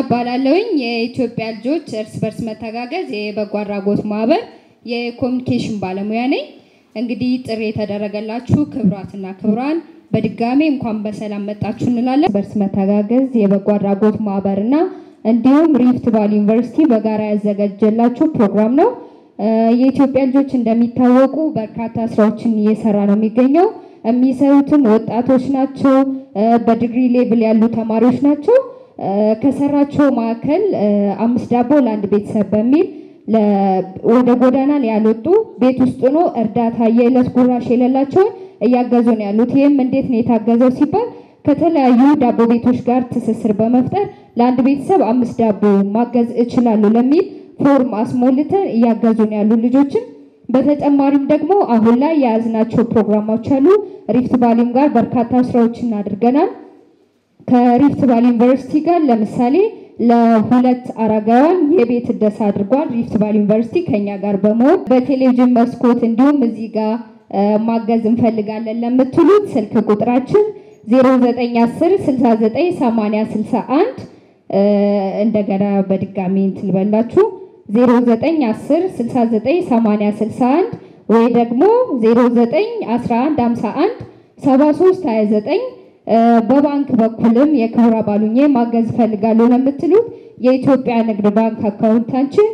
እባላለሁኝ የኢትዮጵያ ልጆች እርስ በርስ መተጋገዝ የበጎ አድራጎት ማህበር የኮሚኒኬሽን ባለሙያ ነኝ። እንግዲህ ጥሪ የተደረገላችሁ ክብራትና ክብራን በድጋሜ እንኳን በሰላም መጣችሁ እንላለን። በርስ መተጋገዝ የበጎ አድራጎት ማህበር እና እንዲሁም ሪፍት ቫሊ ዩኒቨርሲቲ በጋራ ያዘጋጀላችሁ ፕሮግራም ነው። የኢትዮጵያ ልጆች እንደሚታወቁ በርካታ ስራዎችን እየሰራ ነው የሚገኘው። የሚሰሩትም ወጣቶች ናቸው፣ በዲግሪ ሌቭል ያሉ ተማሪዎች ናቸው። ከሰራቸው መካከል አምስት ዳቦ ለአንድ ቤተሰብ በሚል ወደ ጎዳና ያልወጡ ቤት ውስጥ ሆኖ እርዳታ የዕለት ጉራሽ የሌላቸውን እያገዙ ነው ያሉት። ይህም እንዴት ነው የታገዘው ሲባል ከተለያዩ ዳቦ ቤቶች ጋር ትስስር በመፍጠር ለአንድ ቤተሰብ አምስት ዳቦ ማገዝ እችላለሁ ለሚል ፎርም አስሞልተን እያገዙ ነው ያሉ ልጆችን በተጨማሪም ደግሞ አሁን ላይ የያዝናቸው ፕሮግራሞች አሉ። ሪፍት ቫሊም ጋር በርካታ ስራዎችን አድርገናል። ከሪፍት ቫሊ ዩኒቨርሲቲ ጋር ለምሳሌ ለሁለት አረጋውያን የቤት እደሳ አድርጓል። ሪፍት ቫሊ ዩኒቨርሲቲ ከኛ ጋር በመሆን በቴሌቪዥን መስኮት እንዲሁም እዚህ ጋር ማገዝ እንፈልጋለን ለምትሉት ስልክ ቁጥራችን 0910 69 80 61 እንደገና በድጋሚ እንትን ልበላችሁ 0910 69 80 61 ወይ ደግሞ 0911 51 73 29 በባንክ በኩልም የክብረ ባሉኜ ማገዝ እፈልጋለሁ ለምትሉት የኢትዮጵያ ንግድ ባንክ አካውንታችን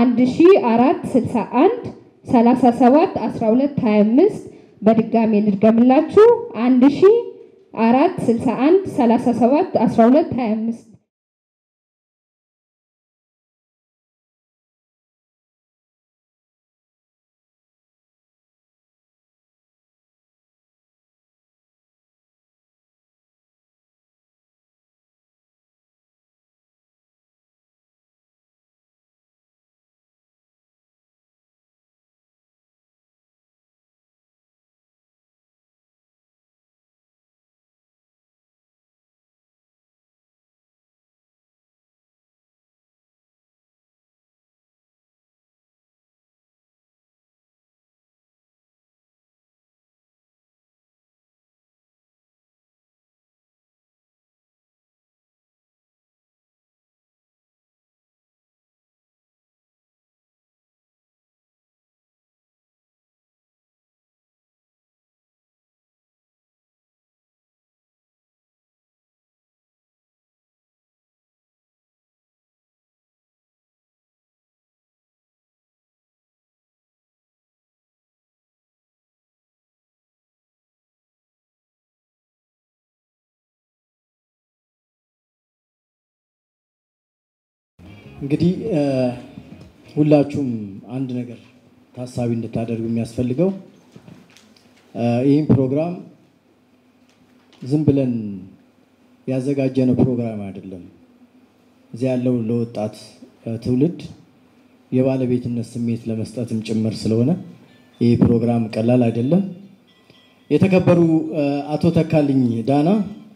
1461 37 12 25 በድጋሚ ልድገምላችሁ 1461 37 12 25 እንግዲህ ሁላችሁም አንድ ነገር ታሳቢ እንድታደርጉ የሚያስፈልገው ይህም ፕሮግራም ዝም ብለን ያዘጋጀነው ፕሮግራም አይደለም። እዚያ ያለው ለወጣት ትውልድ የባለቤትነት ስሜት ለመስጠትም ጭምር ስለሆነ ይህ ፕሮግራም ቀላል አይደለም። የተከበሩ አቶ ተካልኝ ዳና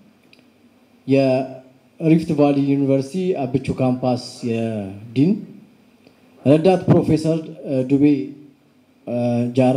ሪፍት ቫሊ ዩኒቨርሲቲ አብቹ ካምፓስ የዲን ረዳት ፕሮፌሰር ዱቤ ጃራ፣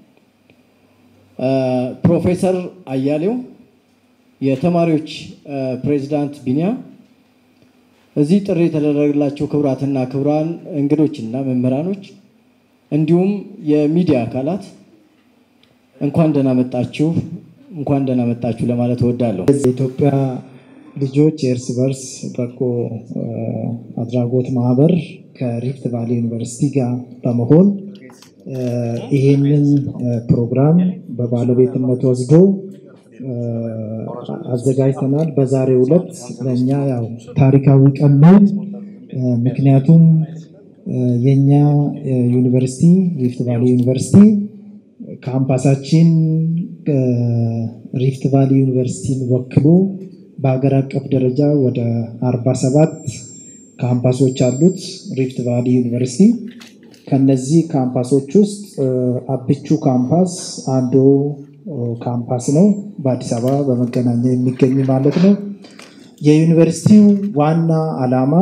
ፕሮፌሰር አያሌው፣ የተማሪዎች ፕሬዚዳንት ቢኒያ፣ እዚህ ጥሪ የተደረገላቸው ክቡራትና ክቡራን እንግዶችና መምህራኖች እንዲሁም የሚዲያ አካላት እንኳን ደህና መጣችሁ፣ እንኳን ደህና መጣችሁ ለማለት እወዳለሁ። የኢትዮጵያ ልጆች የእርስ በርስ በጎ አድራጎት ማህበር ከሪፍት ቫሊ ዩኒቨርሲቲ ጋር በመሆን ይሄንን ፕሮግራም በባለቤትነት ወስዶ አዘጋጅተናል። በዛሬው ዕለት ለእኛ ያው ታሪካዊ ቀን ነው። ምክንያቱም የኛ ዩኒቨርሲቲ ሪፍት ቫሊ ዩኒቨርሲቲ ካምፓሳችን ሪፍት ቫሊ ዩኒቨርሲቲን ወክሎ በሀገር አቀፍ ደረጃ ወደ 47 ካምፓሶች አሉት ሪፍት ቫሊ ዩኒቨርሲቲ። ከነዚህ ካምፓሶች ውስጥ አብቹ ካምፓስ አንዱ ካምፓስ ነው። በአዲስ አበባ በመገናኛ የሚገኝ ማለት ነው። የዩኒቨርሲቲው ዋና ዓላማ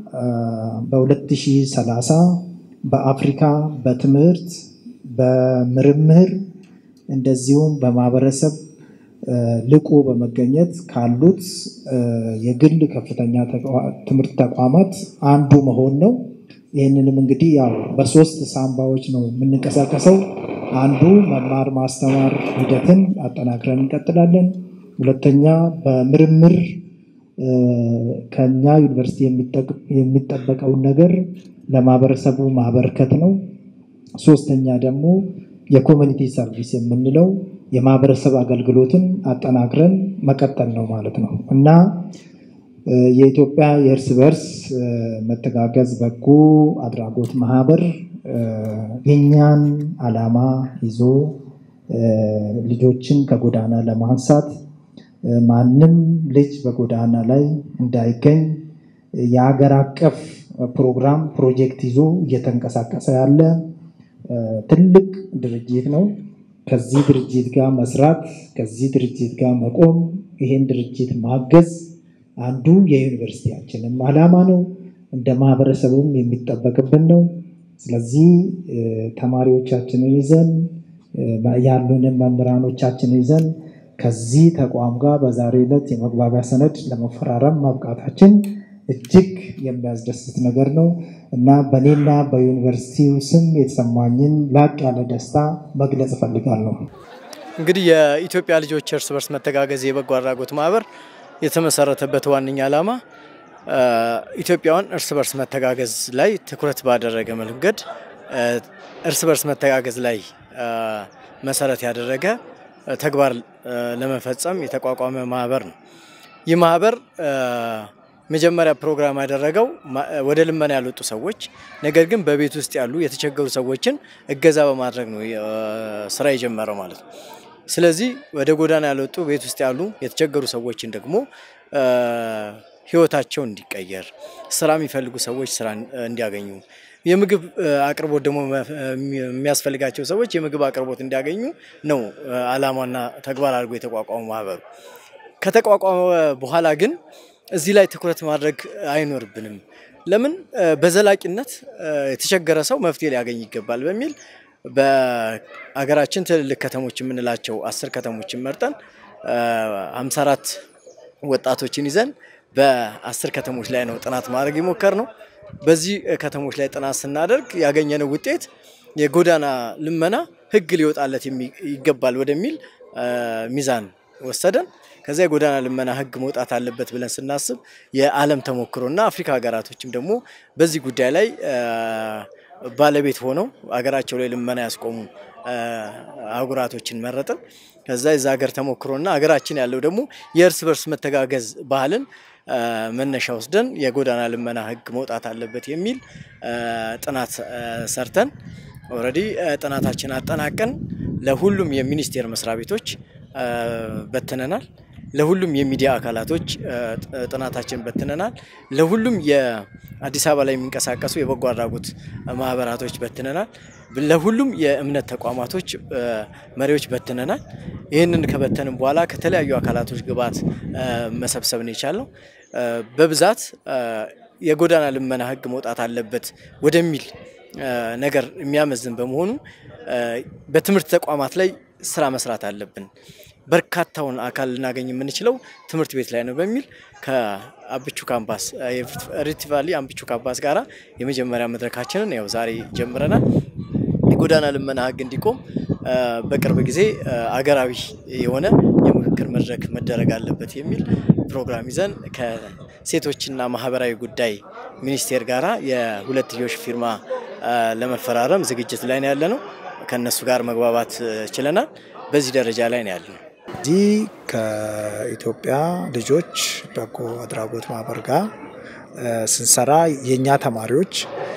በ2030 በአፍሪካ በትምህርት በምርምር እንደዚሁም በማህበረሰብ ልቆ በመገኘት ካሉት የግል ከፍተኛ ትምህርት ተቋማት አንዱ መሆን ነው። ይህንንም እንግዲህ ያው በሶስት ሳምባዎች ነው የምንንቀሳቀሰው። አንዱ መማር ማስተማር ሂደትን አጠናክረን እንቀጥላለን። ሁለተኛ በምርምር ከኛ ዩኒቨርሲቲ የሚጠበቀውን ነገር ለማህበረሰቡ ማበርከት ነው። ሶስተኛ ደግሞ የኮሚኒቲ ሰርቪስ የምንለው የማህበረሰብ አገልግሎትን አጠናክረን መቀጠል ነው ማለት ነው እና የኢትዮጵያ የእርስ በርስ መተጋገዝ በጎ አድራጎት ማህበር የኛን ዓላማ ይዞ ልጆችን ከጎዳና ለማንሳት ማንም ልጅ በጎዳና ላይ እንዳይገኝ የሀገር አቀፍ ፕሮግራም ፕሮጀክት ይዞ እየተንቀሳቀሰ ያለ ትልቅ ድርጅት ነው። ከዚህ ድርጅት ጋር መስራት፣ ከዚህ ድርጅት ጋር መቆም፣ ይሄን ድርጅት ማገዝ አንዱ የዩኒቨርሲቲያችንም ዓላማ ነው። እንደ ማህበረሰቡም የሚጠበቅብን ነው። ስለዚህ ተማሪዎቻችንን ይዘን ያሉንን መምህራኖቻችንን ይዘን ከዚህ ተቋም ጋር በዛሬ ዕለት የመግባቢያ ሰነድ ለመፈራረም ማብቃታችን እጅግ የሚያስደስት ነገር ነው እና በእኔና በዩኒቨርሲቲው ስም የተሰማኝን ላቅ ያለ ደስታ መግለጽ እፈልጋለሁ። እንግዲህ የኢትዮጵያ ልጆች እርስ በርስ መተጋገዝ የበጎ አድራጎት ማህበር የተመሰረተበት ዋነኛ ዓላማ ኢትዮጵያውያን እርስ በርስ መተጋገዝ ላይ ትኩረት ባደረገ መንገድ እርስ በርስ መተጋገዝ ላይ መሰረት ያደረገ ተግባር ለመፈጸም የተቋቋመ ማህበር ነው። ይህ ማህበር መጀመሪያ ፕሮግራም ያደረገው ወደ ልመና ያልወጡ ሰዎች ነገር ግን በቤት ውስጥ ያሉ የተቸገሩ ሰዎችን እገዛ በማድረግ ነው ስራ የጀመረው ማለት ነው። ስለዚህ ወደ ጎዳና ያልወጡ ቤት ውስጥ ያሉ የተቸገሩ ሰዎችን ደግሞ ህይወታቸው እንዲቀየር፣ ስራ የሚፈልጉ ሰዎች ስራ እንዲያገኙ፣ የምግብ አቅርቦት ደግሞ የሚያስፈልጋቸው ሰዎች የምግብ አቅርቦት እንዲያገኙ ነው አላማና ተግባር አድርጎ የተቋቋመ ማህበሩ። ከተቋቋመ በኋላ ግን እዚህ ላይ ትኩረት ማድረግ አይኖርብንም። ለምን በዘላቂነት የተቸገረ ሰው መፍትሄ ሊያገኝ ይገባል በሚል በአገራችን ትልልቅ ከተሞች የምንላቸው አስር ከተሞችን መርጠን 54 ወጣቶችን ይዘን በአስር ከተሞች ላይ ነው ጥናት ማድረግ የሞከር ነው። በዚህ ከተሞች ላይ ጥናት ስናደርግ ያገኘነው ውጤት የጎዳና ልመና ህግ ሊወጣለት ይገባል ወደሚል ሚዛን ወሰደን። ከዚያ የጎዳና ልመና ህግ መውጣት አለበት ብለን ስናስብ የዓለም ተሞክሮና አፍሪካ ሀገራቶችም ደግሞ በዚህ ጉዳይ ላይ ባለቤት ሆነው ሀገራቸው ላይ ልመና ያስቆሙ አህጉራቶችን መረጥን። ከዛ የዛ ሀገር ተሞክሮና ሀገራችን ያለው ደግሞ የእርስ በርስ መተጋገዝ ባህልን መነሻ ወስደን የጎዳና ልመና ህግ መውጣት አለበት የሚል ጥናት ሰርተን ኦልሬዲ ጥናታችን አጠናቀን ለሁሉም የሚኒስቴር መስሪያ ቤቶች በትነናል። ለሁሉም የሚዲያ አካላቶች ጥናታችን በትነናል። ለሁሉም የአዲስ አበባ ላይ የሚንቀሳቀሱ የበጎ አድራጎት ማህበራቶች በትነናል። ለሁሉም የእምነት ተቋማቶች መሪዎች በትነናል። ይህንን ከበተንም በኋላ ከተለያዩ አካላቶች ግብዓት መሰብሰብ ነው የቻልነው። በብዛት የጎዳና ልመና ህግ መውጣት አለበት ወደሚል ነገር የሚያመዝን በመሆኑ በትምህርት ተቋማት ላይ ስራ መስራት አለብን። በርካታውን አካል ልናገኝ የምንችለው ትምህርት ቤት ላይ ነው በሚል ከአብቹ ካምፓስ ሪፍት ቫሊ አምብቹ ካምፓስ ጋራ የመጀመሪያ መድረካችንን ያው ዛሬ ጀምረናል። የጎዳና ልመና ህግ እንዲቆም በቅርብ ጊዜ አገራዊ የሆነ የምክክር መድረክ መደረግ አለበት የሚል ፕሮግራም ይዘን ከሴቶችና ማህበራዊ ጉዳይ ሚኒስቴር ጋራ የሁለትዮሽ ፊርማ ለመፈራረም ዝግጅት ላይ ነው ያለ ነው። ከእነሱ ጋር መግባባት ችለናል። በዚህ ደረጃ ላይ ነው ያለ ነው። እዚህ ከኢትዮጵያ ልጆች በጎ አድራጎት ማህበር ጋር ስንሰራ የእኛ ተማሪዎች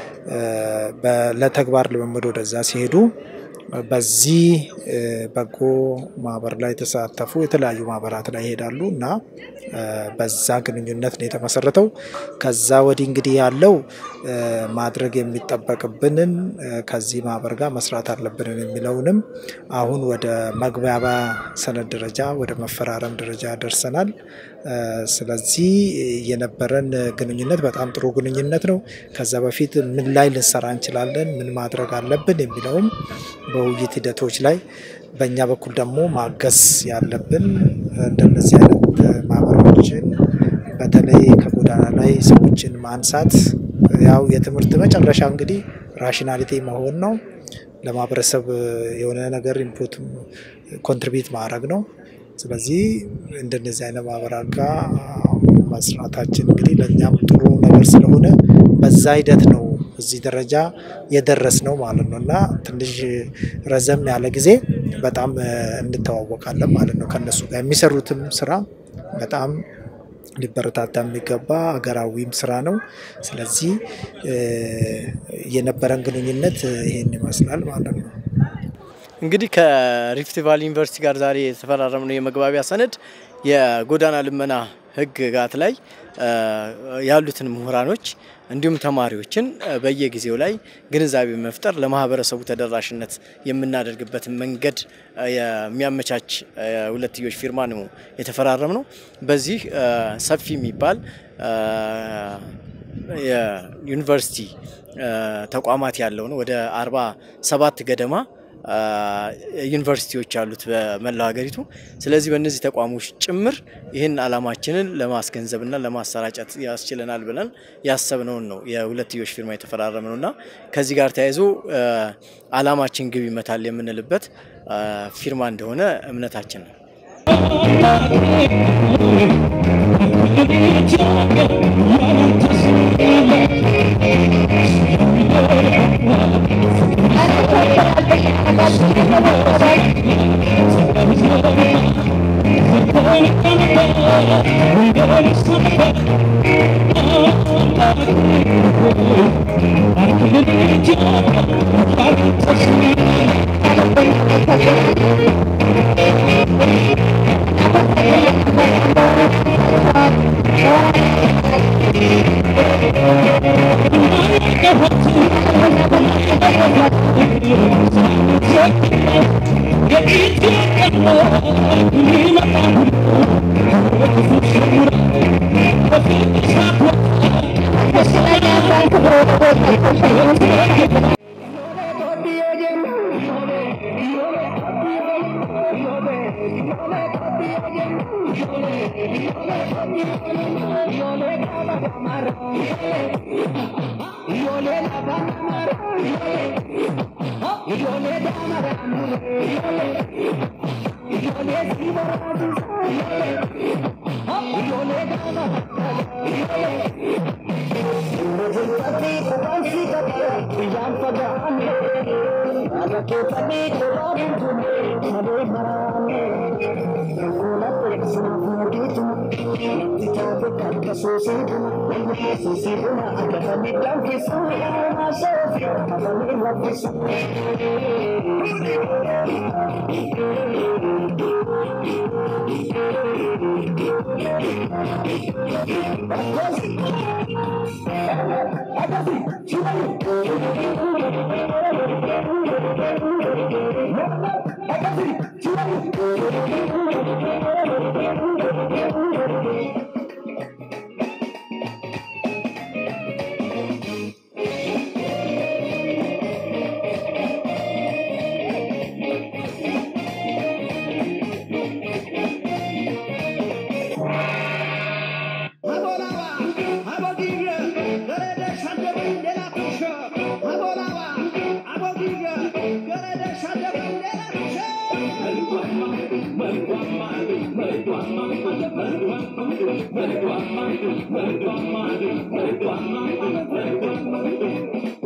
ለተግባር ልምምድ ወደዛ ሲሄዱ በዚህ በጎ ማህበር ላይ የተሳተፉ የተለያዩ ማህበራት ላይ ይሄዳሉ እና በዛ ግንኙነት ነው የተመሰረተው። ከዛ ወዲህ እንግዲህ ያለው ማድረግ የሚጠበቅብንን ከዚህ ማህበር ጋር መስራት አለብንን የሚለውንም አሁን ወደ መግባቢያ ሰነድ ደረጃ ወደ መፈራረም ደረጃ ደርሰናል። ስለዚህ የነበረን ግንኙነት በጣም ጥሩ ግንኙነት ነው። ከዛ በፊት ምን ላይ ልንሰራ እንችላለን፣ ምን ማድረግ አለብን የሚለውም በውይይት ሂደቶች ላይ በእኛ በኩል ደግሞ ማገዝ ያለብን እንደነዚህ አይነት ማህበሮችን በተለይ ከጎዳና ላይ ሰዎችን ማንሳት ያው የትምህርት መጨረሻ እንግዲህ ራሽናሊቲ መሆን ነው። ለማህበረሰብ የሆነ ነገር ኢንፑት ኮንትሪቢዩት ማድረግ ነው። ስለዚህ እንደነዚህ አይነት ማህበራት ጋር መስራታችን እንግዲህ ለእኛም ጥሩ ነገር ስለሆነ በዛ ሂደት ነው እዚህ ደረጃ የደረስ ነው ማለት ነው እና ትንሽ ረዘም ያለ ጊዜ በጣም እንተዋወቃለን ማለት ነው። ከነሱ ጋር የሚሰሩትም ስራ በጣም ሊበረታታ የሚገባ ሀገራዊም ስራ ነው። ስለዚህ የነበረን ግንኙነት ይሄን ይመስላል ማለት ነው። እንግዲህ ከሪፍት ቫሊ ዩኒቨርሲቲ ጋር ዛሬ የተፈራረምነው የመግባቢያ ሰነድ የጎዳና ልመና ህግጋት ላይ ያሉትን ምሁራኖች እንዲሁም ተማሪዎችን በየጊዜው ላይ ግንዛቤ መፍጠር ለማህበረሰቡ ተደራሽነት የምናደርግበትን መንገድ የሚያመቻች ሁለትዮሽ ፊርማ ነው የተፈራረም ነው። በዚህ ሰፊ የሚባል የዩኒቨርሲቲ ተቋማት ያለው ነው። ወደ አርባ ሰባት ገደማ ዩኒቨርሲቲዎች አሉት በመላው ሀገሪቱ። ስለዚህ በእነዚህ ተቋሞች ጭምር ይህን ዓላማችንን ለማስገንዘብና ለማሰራጨት ያስችለናል ብለን ያሰብነውን ነው የሁለትዮሽ ፊርማ የተፈራረም ነው እና ከዚህ ጋር ተያይዞ ዓላማችን ግብ ይመታል የምንልበት ፊርማ እንደሆነ እምነታችን ነው። Thank you.